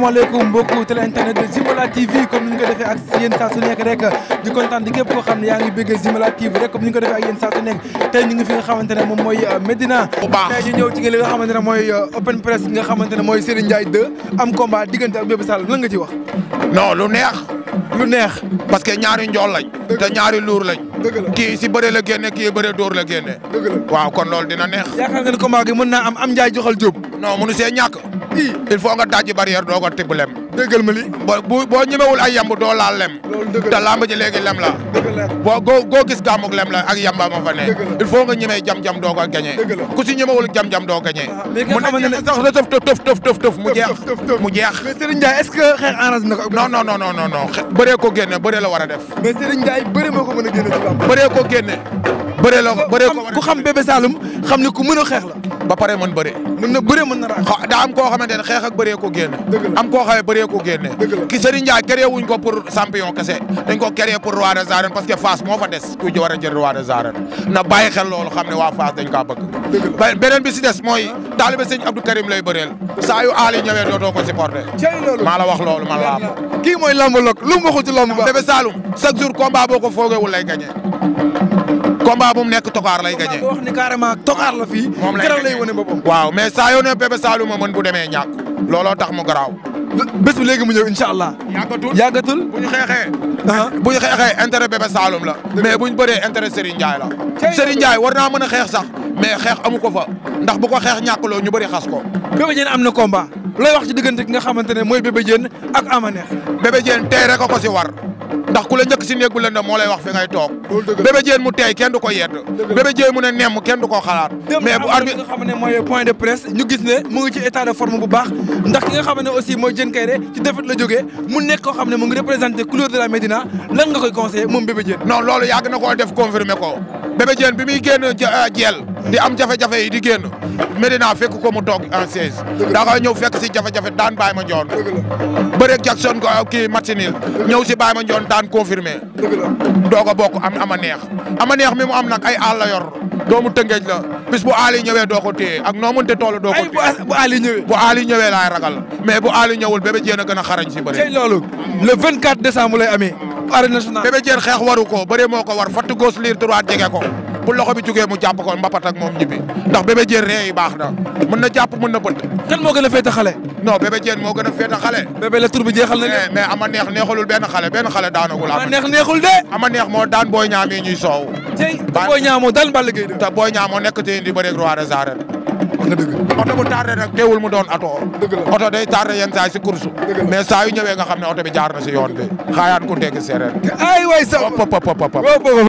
asalaamaaleykum mbokku télé internet de Zimala TV comme ni ñu ko defee ak yéen saa su nekk rek di kontaan di képp koo xam ne yaa ngi bëgg Zimala TV rek comme ni ñu ko defee ak yéen saa su nekk tey ñu ngi fi nga xamante ne moom mooy Medina. bu baax tey ñu ñëw ci li nga xamante ne mooy open press nga xamante ne mooy Serigne Ndiaye 2 am combat diggante ak Bébé Saloum lan nga ci wax. non lu neex lu neex. parce que ñaari njool lañ. te ñaari luur lañ. dëgg la kii si bëre la génne kii bëre dóor la génne. dëgg la waaw kon loolu dina neex. yaakaar nga ni combat gi mën naa am am Ndiaye joxal Diop. non munu see ñàkk. il faut nga dajji barrière doo ko tibb lem. déggal ma li. boo bu boo ñemewul ay yamb doo laal lem. loolu dëgg te lamb ji léegi lem la. dëgg la boo goo goo gis gàmmug lem la ak yamba ma fa ne. Dëgg la. il faut nga ñemee jam-jam doo ko gañee. Dëgg la. ku si ñemewul jam-jam doo gañee. mais ki nga mun na xamante ne- jeex sax da tëf tëf tëf tëf tëf mu jeex tëf, tëf, tëf. mu jeex. mais Serigne Ndiaye est-ce que xeex arrange na ko. non non non non non non xe- bëree ko génne bëree la war a def. mais Serigne Ndiaye bëri moo ko mën a génne ci lamb. bëree ko génne. bëree la bëree ko war a ku xam Bébé Saloum xam ne ku mën a xeex la. ba pare mën bëre. mën na bëre mën na raak. xa daa am koo xamante ne xeex ak bëree ko génne. Dëgg la. am koo xamee bëree ko génne. Dëgg la. ki Serigne Ndiaye créé wuñ ko pour champion kese dañ ko créé pour roi des arènes parce que Fass moo fa des ku ci war a jël roi des arènes na bàyyi xel loolu xam ne waa Fass dañ kaa bëgg. Dëgg la. ba- beneen bi si des mooy taalibe sëñ Abdou Karim lay bëreel saa yu aali ñëwee dootoo ko supporté. cey loolu. maa la wax loolu man la am. kii mooy lamb lok lu mu waxul ci lamb ba. Bébé Saloum chaque jour combat boo ko foogewul lay gagné. combat bu mu nekk tokaar lay gagné. boo wax ni carrément tokaar la fii. moom lay keroog lay gagné. wane boppam. waaw mais saa yoo ne Bébé Saloum a mën bu demee ñàkk looloo tax mu garaaw. bés bi léegi mu ñëw incha allah. yàggatul yàggatul. bu ñu xeexee. ah bu ñu xeexee intérêt Bébé Saloum la. mais bu ñu bëree intérêt Serigne Ndiaye la. Cey Serigne Ndiaye war naa mën a xeex sax mais xeex amu ko fa ndax bu ko xeex ñàkkloo ñu bëri xas ko. Bébé Diène am na combat. looy wax ci diggante ki nga xamante ne mooy Bébé Diène ak Ama Neex. Bébé Diène tey rek a ko si war ndax ku la njëkk si néeg bu lëndëm moo lay wax fi ngay toog. Loolu dëgg la. Bébé Diène mu tey kenn du ko yedd. la. Bébé Diène mu ne nemm kenn du ko xalaat. mais bu arbitre nga xam ne mooy point de presse ñu gis ne mu ngi ci état de forme bu baax ndax ki nga xam ne aussi mooy Diène Kaïré ci défaite la jógee mu nekk koo xam ne mu ngi représenté couleur de la Médina lan nga koy conseillé moom Bébé Diène. non loolu yàgg na koo def confirmer ko Bébé Diène bi muy génn ja- jeel di am jafe-jafe yi di génn Medina fekk ko mu toog en siège daa koy ñëw fekk si jafe-jafe daan Baye ma Njoon bëreeg Jackson ko kii Martinil ñëw si Baye ma Njoon daan confirmer dëgg la. doog a bokk am ama neex ama neex mi mu am nag ay àll la yor doomu tëngeej la bis bu aali ñëwee doo ko téye ak noo mënte toll doo ko ay bu téye bu Ali ñëwee. bu aali ñëwee laay ragal mais bu aali ñëwul Bébé Diène a gën a xarañ si bëre tey loolu le 24 décembre lay amee. arène nationale. Bébé Diène xeex waru ko bëre moo ko war fatt gauche liir droite jege ko bu loxo bi jugee mu jàpp ko mbapat ak moom ñibbi ndax Bébé Diène ree yi baax na mën na jàpp mën na bët kan moo gën a féete xale. non Bébé Diène moo gën a féete xale Bébé la tur bi jeexal na mais leen. mais ama neex neexalul benn xale benn xale daanagul ma ama neex neexul de. ama neex moo daan booy ñaam yi ñuy soow tey Ba- booy ñaamoo dal Balla Gaye de. te booy ñaam moo nekk te di bëreeg roi des arènes wax nga dëgg. oto bu tardé nag teewul mu doon oto Dëgg la. oto day tardé yenn saa yi si course Dëgg la. mais saa yu ñëwee nga xam ne oto bi jaar na si yoon bi xaayaan ku tegg séeréer ay waay sa. pop pop pop pop waaw boobu